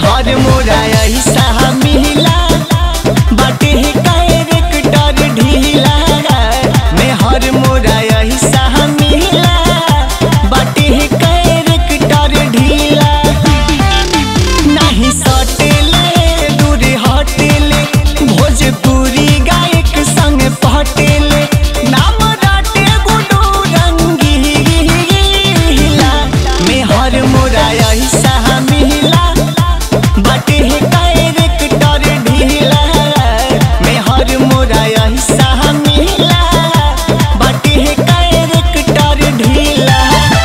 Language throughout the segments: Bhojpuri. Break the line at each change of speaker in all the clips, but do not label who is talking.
हर मोरा ऐसा मिला बाटे कैरेक्टर ढीला में हर मोरा ऐसा मिला बाटे कैरेक्टर ढीला नहीं सटेले दूर हटेले भोजपुरी गायक संग पटेले नाम राटे गुडू रंगीला में हर मोरा ऐसा मिला बाटे कैरेक्टर ढीला में हर मोरा ऐसा मिला बाटे कैरेक्टर ढीला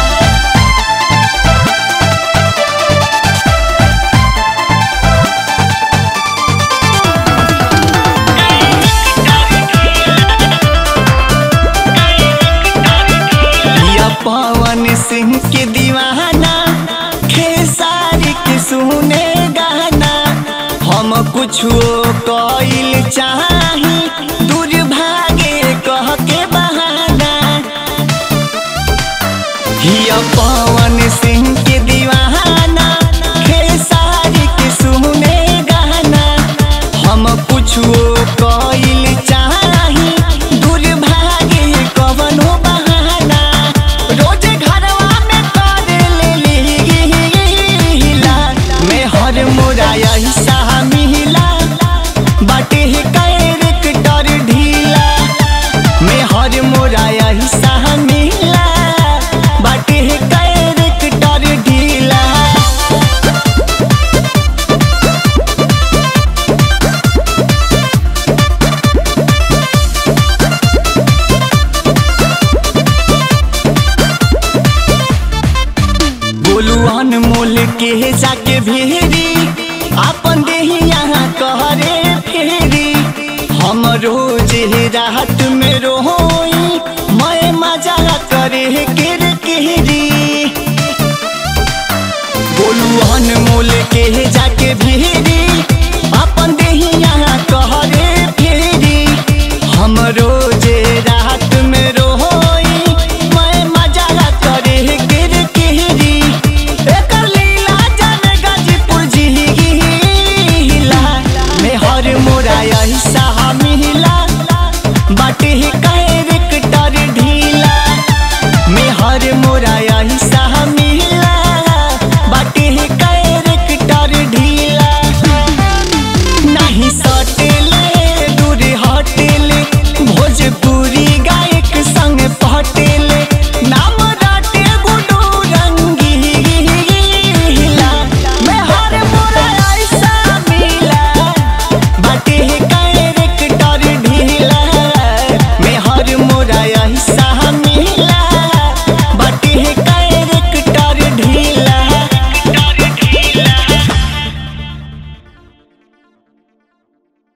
या पवन सिंह के दीवाना खेसारी के सुने गाना हम कुछो कइल चाही दुर्भागे कह के बहाना या पवन सिंह के दीवाना खेसारी के सुने गाना हम कुछो कइल चाही दुर्भागे कवनो बहाना रोज घरवा में कर लेलीला मैं हर मोरा ऐसा मिला बाटे कैरेक्टर ढीला मैं हर मोरा ऐसा मिला बाटे कैरेक्टर ढीला बोलू अनमोल के जाके भेरी अपन देही यहाँ कहरे फेरी हम रोज रात में रोई मैं मजा करे केर केरी बोलू अनमोल के जाके भेरी